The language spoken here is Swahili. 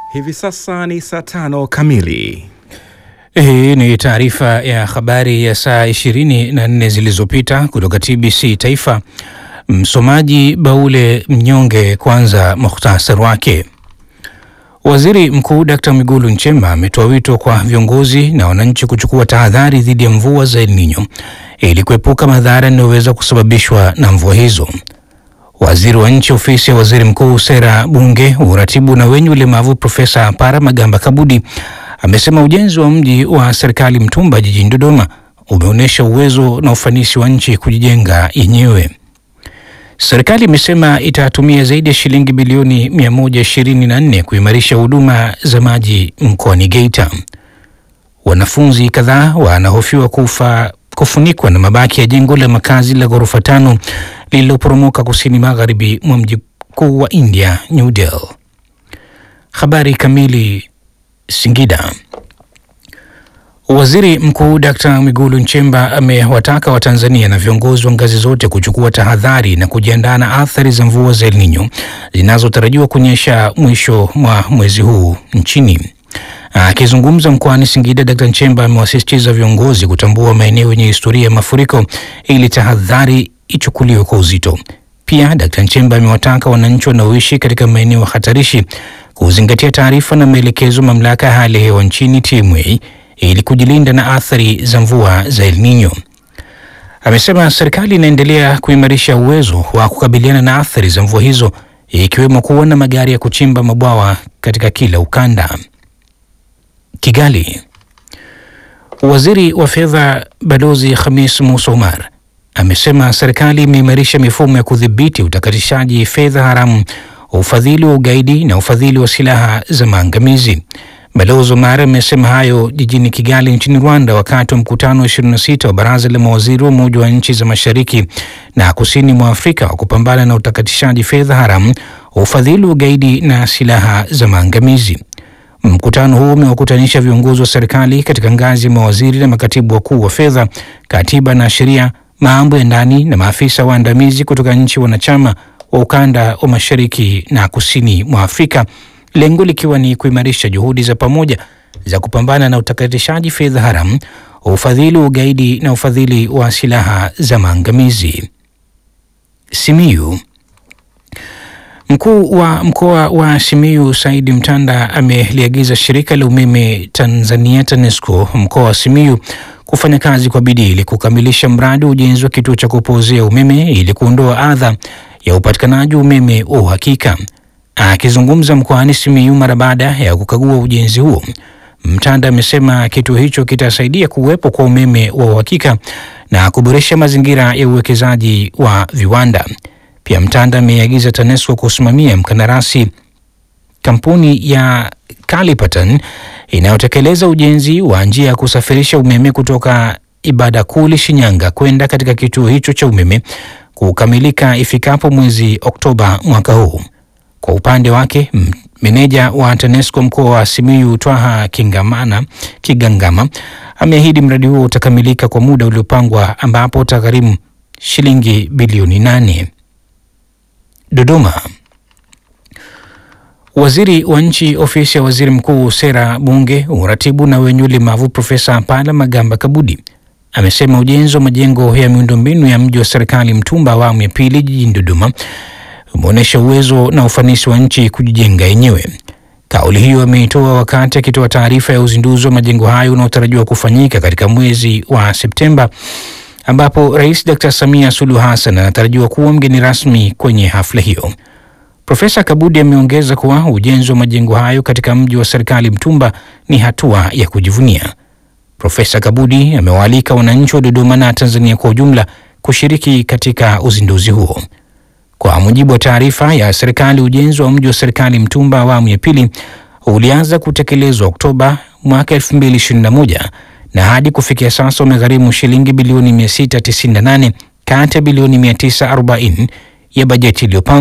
Hivi sasa ni saa tano kamili. Hii ni taarifa ya habari ya saa 24 zilizopita kutoka TBC Taifa. Msomaji Baule Mnyonge. Kwanza muhtasari wake. Waziri Mkuu Dkt. Mwigulu Nchemba ametoa wito kwa viongozi na wananchi kuchukua tahadhari dhidi ya mvua za El Nino ili kuepuka madhara yanayoweza kusababishwa na mvua hizo. Waziri wa Nchi Ofisi ya Waziri Mkuu, Sera, Bunge, Uratibu na wenye ulemavu, Profesa Paramagamba Kabudi amesema ujenzi wa mji wa serikali Mtumba jijini Dodoma umeonyesha uwezo na ufanisi wa nchi kujijenga yenyewe. Serikali imesema itatumia zaidi ya shilingi bilioni 124 kuimarisha huduma za maji mkoani Geita. Wanafunzi kadhaa wanahofiwa kufa kufunikwa na mabaki ya jengo la makazi la ghorofa tano lililoporomoka kusini magharibi mwa mji mkuu wa India, New Delhi. Habari kamili. Singida. Waziri Mkuu Dkt. Mwigulu Nchemba amewataka Watanzania na viongozi wa ngazi zote kuchukua tahadhari na kujiandaa na athari za mvua za El Nino zinazotarajiwa kunyesha mwisho mwa mwezi huu nchini. Akizungumza mkoani Singida, Dkt. Nchemba amewasisitiza viongozi kutambua maeneo yenye historia ya mafuriko ili tahadhari ichukuliwe kwa uzito. Pia Dkt. Nchemba amewataka wananchi wanaoishi katika maeneo hatarishi kuzingatia taarifa na maelekezo mamlaka ya hali ya hewa nchini TMA ili kujilinda na athari za mvua za El Nino. Amesema serikali inaendelea kuimarisha uwezo wa kukabiliana na athari za mvua hizo ikiwemo kuwa na magari ya kuchimba mabwawa katika kila ukanda. Kigali. Waziri wa Fedha Balozi Khamis Musa Omar amesema serikali imeimarisha mifumo ya kudhibiti utakatishaji fedha haramu, ufadhili wa ugaidi na ufadhili wa silaha za maangamizi. Balozi Omar amesema hayo jijini Kigali nchini Rwanda wakati wa mkutano wa 26 wa baraza la mawaziri wa Umoja wa nchi za mashariki na kusini mwa Afrika wa kupambana na utakatishaji fedha haramu, ufadhili wa ugaidi na silaha za maangamizi. Mkutano huu umewakutanisha viongozi wa serikali katika ngazi ya mawaziri na makatibu wakuu wa fedha, katiba na sheria, mambo ya ndani na maafisa waandamizi kutoka nchi wanachama wa ukanda wa mashariki na kusini mwa Afrika, lengo likiwa ni kuimarisha juhudi za pamoja za kupambana na utakatishaji fedha haramu, ufadhili wa ugaidi na ufadhili wa silaha za maangamizi. Simiyu. Mkuu wa mkoa wa Simiyu Saidi Mtanda ameliagiza shirika la umeme Tanzania TANESCO mkoa wa Simiyu kufanya kazi kwa bidii ili kukamilisha mradi wa ujenzi wa kituo cha kupozea umeme ili kuondoa adha ya upatikanaji wa umeme wa uhakika. Akizungumza mkoani Simiyu mara baada ya kukagua ujenzi huo, Mtanda amesema kituo hicho kitasaidia kuwepo kwa umeme wa uhakika na kuboresha mazingira ya uwekezaji wa viwanda. Pia Mtanda ameagiza TANESCO kusimamia mkandarasi kampuni ya Kalipatan inayotekeleza ujenzi wa njia ya kusafirisha umeme kutoka Ibadakuli, Shinyanga kwenda katika kituo hicho cha umeme kukamilika ifikapo mwezi Oktoba mwaka huu. Kwa upande wake, meneja wa TANESCO mkoa wa Simiyu Twaha Kingamana Kigangama ameahidi mradi huo utakamilika kwa muda uliopangwa ambapo utagharimu shilingi bilioni nane. Dodoma. Waziri wa Nchi Ofisi ya Waziri Mkuu, Sera, Bunge, Uratibu na wenye ulemavu, Profesa Palamagamba Kabudi amesema ujenzi wa majengo ya miundombinu ya mji wa serikali Mtumba awamu ya pili jijini Dodoma umeonyesha uwezo na ufanisi wa nchi kujijenga yenyewe. Kauli hiyo ameitoa wakati akitoa taarifa ya uzinduzi wa majengo hayo unaotarajiwa kufanyika katika mwezi wa Septemba ambapo Rais Dr. Samia Suluhu Hassan anatarajiwa kuwa mgeni rasmi kwenye hafla hiyo. Profesa Kabudi ameongeza kuwa ujenzi wa majengo hayo katika mji wa serikali Mtumba ni hatua ya kujivunia. Profesa Kabudi amewaalika wananchi wa Dodoma na Tanzania kwa ujumla kushiriki katika uzinduzi huo. Kwa mujibu wa taarifa ya serikali, ujenzi wa mji wa serikali Mtumba awamu ya pili ulianza kutekelezwa Oktoba mwaka 2021 na hadi kufikia sasa umegharimu shilingi bilioni 698 kati ya bilioni 940 ya bajeti iliyopangwa